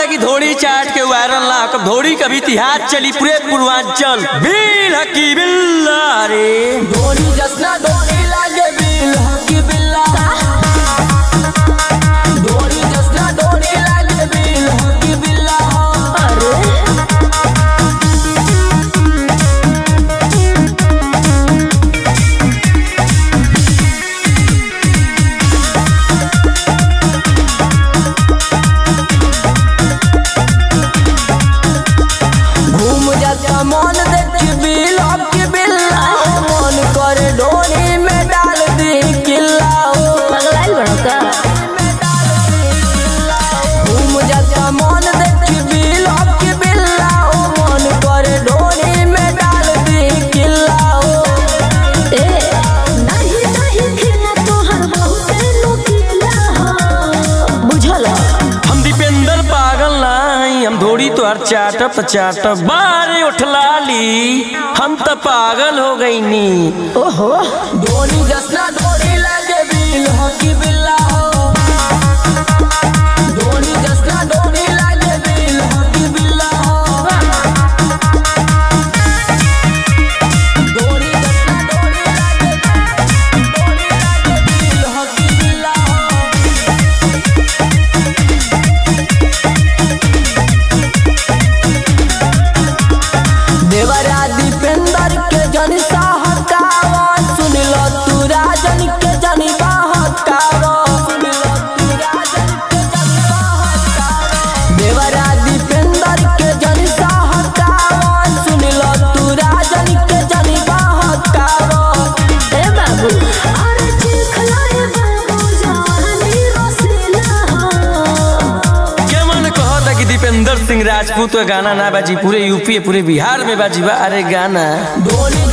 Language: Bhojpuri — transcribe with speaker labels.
Speaker 1: कि धोड़ी चाट के वायरल ना कब धोड़ी कभी इतिहास चली पूरे पूर्वांचल बिल हकी बिल्ला रे
Speaker 2: धोनी जसना धोनी लागे बिल हकी बिल्ला धोनी जसना धोनी लागे बिल हकी बिल्ला
Speaker 3: अरे
Speaker 2: घूम जाता मन देख बिल हकी बिल्ला मन करे धोनी में डाल दी किल्ला
Speaker 3: पगलाइल बड़ो का
Speaker 2: घूम जाता मन देख बिल हकी बिल्ला मन करे धोनी में डाल दी किल्ला
Speaker 3: ए नहीं नहीं खेला तोहर बहुते लोकीला हो बुझल
Speaker 1: हम दीपेंद्र पागल नहीं हम धोड़ी तो हर चाटप चाटप बारे उठलाली हम तो पागल हो गई नी
Speaker 3: ओहो
Speaker 2: धोनी जसना धोनी लागे बिल हकी बिल्ला हो धोनी जसना धोनी लागे बिल हकी बिल्ला हो धोनी जसना धोनी लागे धोनी लागे बिल हकी बिल्ला हो देवरा दीपेंद्र के जन सहकावा सुन लो तू राजन के जन बहकावा सुन लो तू राजन के जन बहकावा देवरा दीपेंद्र के जन सहकावा सुन लो तू राजन के जन बहकावा
Speaker 3: ए बाबू अरे चिखलाए बाबू जवानी रसीला हो
Speaker 1: क्या मन कहता कि दीपेंद्र सिंह राजपूत का गाना ना बाजी पूरे यूपी पूरे बिहार में बाजी बा अरे गाना
Speaker 2: धोनी